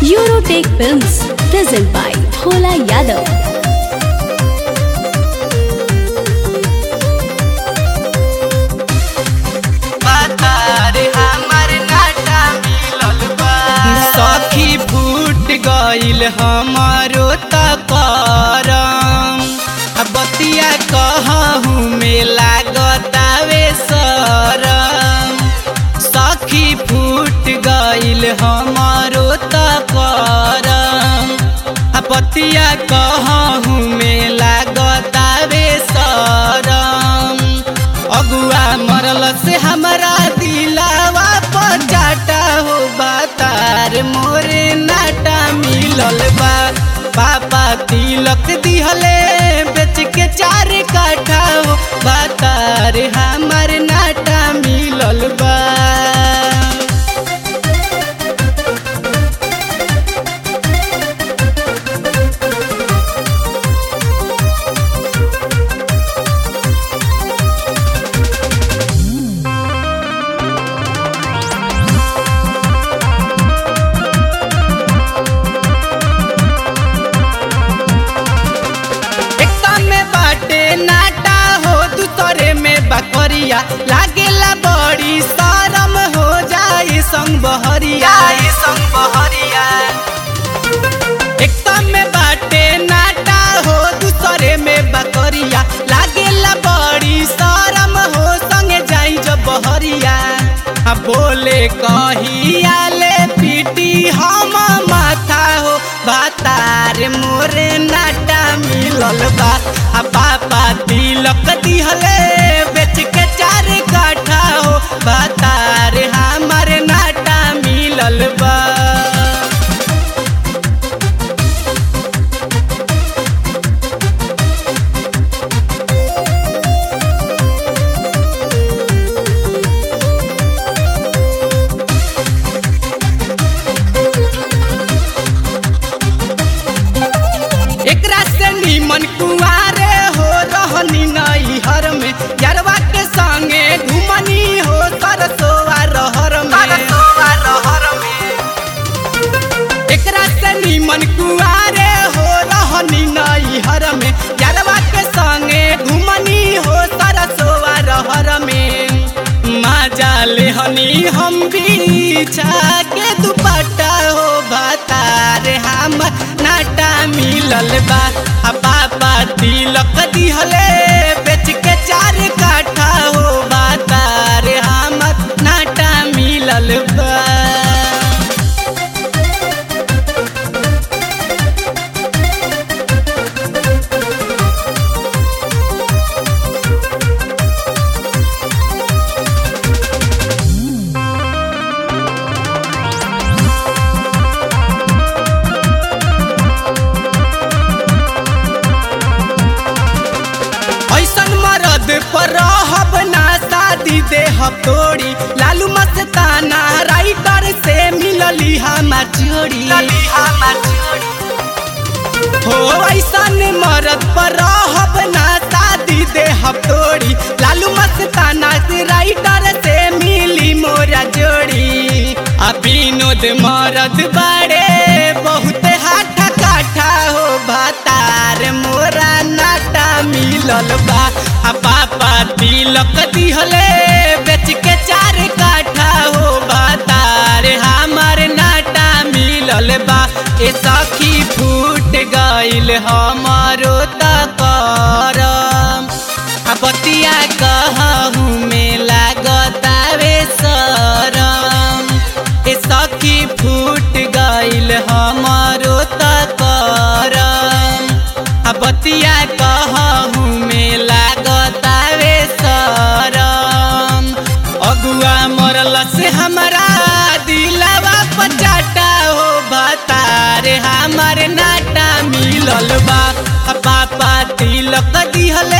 Eurotech Films, present by Bhola Yadav. सखी फूट गईल हमारो तकरम बतिया कहूँ में लागतावे सरम सखी फूट गईल हमारो तकरम बतिया कहूँ में लागतावे सरम अगुआ मरल से हमारा दिलावा पचाटा हो बातार मोरे नाटा मिलल बा पापा तिलक दिहले बेच के चार काठा हो बातार हमार नाटा मिलल बा एकता में बाटे नाटा हो दूसरे में बकरिया लागेला बड़ी शरम हो जाई संग बहरिया संग बहरिया एकता में बाटे नाटा हो दूसरे में बकरिया लागेला बड़ी शरम हो संगे जाई जब बहरिया आ बोले कहिया ले पीटी हम माथा हो बातार मोरे नाटा मिलल बा आ पापा तिलक दिहले बेच के चार काठा हो बातार हमार नाटा मिलल बा एकरा से नीमन कुआरे हो रहनी नई हर में यारवा के संगे घुमनी हो सरसोआ रहर में एकरा से नीमन कुआरे हो रहनी नई हर में यारवा के संगे घुमनी हो सरसोआ रहर में माजा लेहनी हम बिछा के दुपट्टा हो भातार हम नाटा मिलल बा आ पापा तिलक दिहले बेच के चार काठा हो भातार हम नाटा मिलल बा ऐसन मरद पर रहब ना शादी देहब तोड़ी लालू मस्ताना राइटर से मिलली हमार जोड़ी हो ऐसन मरद पर रहब ना शादी देहब तोड़ी लालू मस्ताना से राइटर से मिली मोरा जोड़ी आ विनोद मरद बाड़े बहुत हाथा काठा हो भातार मोरा नाटा मिलल बा आ पापा तिलक दिहले बेच के चार काठा हो भातार हमार नाटा मिलल बा ए सखी फूट गईल हमारो तकरम आ बतिया कहूँ में लागतावे सरम ए सखी फूट गईल हमारो तकरम आ बतिया कहूँ में लागतावे सरम अगुआ मरल से हमारा दिलावा पचाटा हो भातार हमार नाटा मिलल बा आ पापा तिलक दिहले